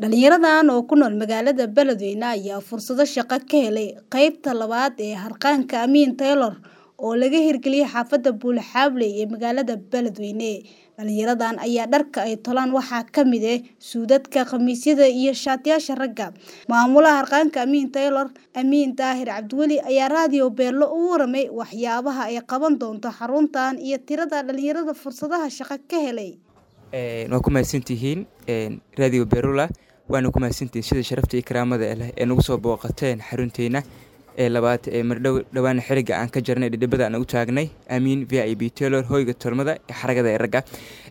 Dhalinyaradan oo ku nool magaalada Beledweyne ayaa fursado shaqo ka helay qaybta labaad ee harqaanka Amiin Taylor oo laga hirgeliyay xaafadda Buule-Xaable ee magaalada Beledweyne. Dhalinyaradan ayaa dharka ay tolaan waxaa ka mid ah suudadka, khamiisyada iyo shaatiyaasha ragga. Maamulaha harqaanka Amiin Taylor, Amiin Daahir Cabdiweli ayaa raadiyo Beelo uga warramay waxyaabaha ay qaban doonto xaruntan iyo tirada dhalinyarada fursadaha shaqo ka helay. waa ku mahadsantihiin radio berula waana ku mahadsantihiin sida sharafta iyo karaamada leh ee nagu soo booqateen xarunteena ee labaad ee mardhow dhowaan xiliga aan ka jarnay dhidhibada aan ugu taagnay amiin v i b taylor hoyga tolmada ee xaragada ee ragga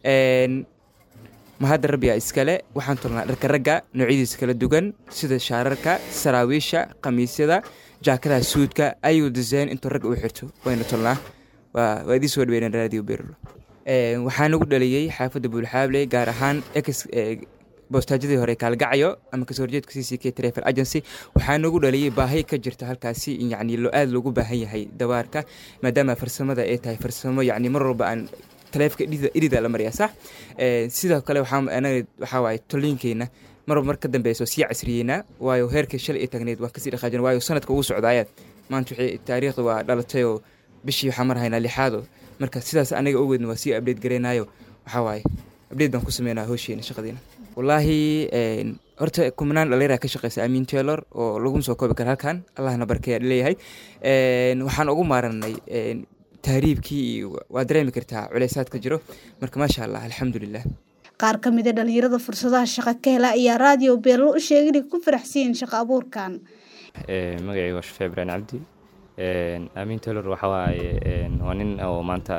mahadda rabbiga iskale waxaan tolnaa dharka ragga noocyadiisa kala duwan sida shaararka saraawiisha khamiisyada jaakadaha suudka ayuu design intuu ragga u xirto wayna tolnaa waa waa idiin soo dhaweynaan radio berula waxaa nagu dhaliyey xaafadda buulxaable gaar ahaan ex boostaajadii hore kaalgacyo ama kasoo horjeedka c c k travel agency waxaa nagu dhaliyey baahi ka jirta halkaasi in yacni lo aada loogu baahan yahay dawaarka maadaama farsamada ay tahay farsamo yacni mar walba aan taleefka idida idida la mariyaa sax sidoo kale waxaa anaga waxaa waaye toliinkeenna marba mar ka dambeyso sii casriyeynaa waayo heerkii shalay ay taagneed waa kasii dhaqaajin waayo sanadka ugu socdaayaad maanta waxay taariikhda waa dhalatay oo bishii waxaa mar haynaa lixaado marka sidaas anaga ogeedna waa sii update gareynayo waxaa waaye update baan ku sameynaa howsheena shaqadiina wallaahi horta kumanaan dhalinyara ka shaqeysa amiin taylor oo laguma soo koobi kara halkan allahna barkeeya leeyahay waxaan ugu maaranay tahriibkii iyo waa dareemi kartaa culeysaad ka jiro marka maasha allah alxamdulilah qaar ka mid a dhalinyarada fursadaha shaqo ka hela ayaa raadiyo beelo u sheegay inay ku faraxsiyiin shaqo abuurkan magacayga waa shafee ibraan cabdi amiin taylor waxa waaye waa nin oo maanta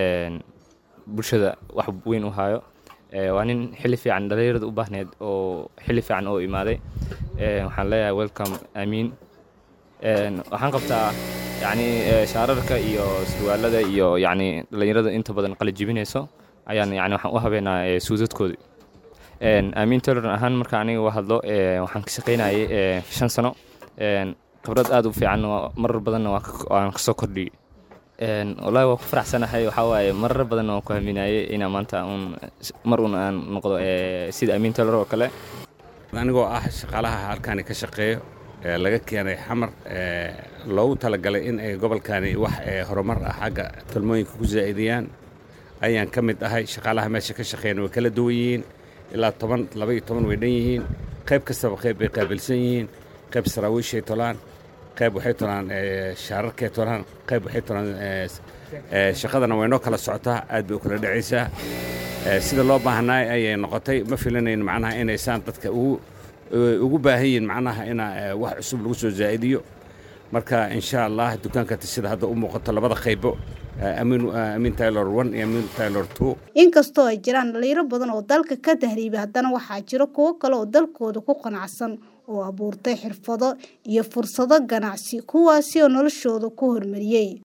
bulshada wax weyn u hayo waa nin xilli fiican dhalinyarada u baahneed oo xilli fiican oo imaaday waxaan leeyahay welcome amiin waxaan qabtaa yacni shaararka iyo surwaalada iyo yacni dhalinyarada inta badan qala jibinayso ayaan yani waxaan u habeenaa suudadkooda amiin taylor ahaan marka aniga u hadlo waxaan ka shaqaynayay shan sano khibrad aada u fiican marar badanna waan kasoo kordhiyey wallaahi waa ku faraxsanahay waxaa waaye marar badanna waan ku haminayay inaa maanta un mar un aan noqdo sida amiin taylor oo kale anigoo ah shaqaalaha halkaani ka shaqeeyo laga keenay xamar loogu talagalay in ay gobolkani wax horumar ah xagga talmooyinka ku zaa'idiyaan ayaan ka mid ahay shaqaalaha meesha ka shaqeeyana way kala duwan yihiin ilaa toban laba iyo toban way dhan yihiin qayb kastaba qayb bay qaabilsan yihiin qayb saraawiishay tolaan qayb waxay tolaan shaararkay tolaan qayb waxay tolaan shaqadana way noo kala socotaa aad bay u kala dhacaysaa sida loo baahnaay ayay noqotay ma filanayn macnaha inaysaan dadka ugu ugu baahan yihiin macnaha inaa wax cusub lagu soo zaa'idiyo marka insha allah dukaanka sida hadda u muuqato labada qaybo amiin taylor one iyo amiin taylor two inkastoo ay jiraan dhalinyaro badan oo dalka ka tahriibay haddana waxaa jiro kuwo kale oo dalkooda ku qanacsan oo abuurtay xirfado iyo fursado ganacsi kuwaasi oo noloshooda ku hormariyey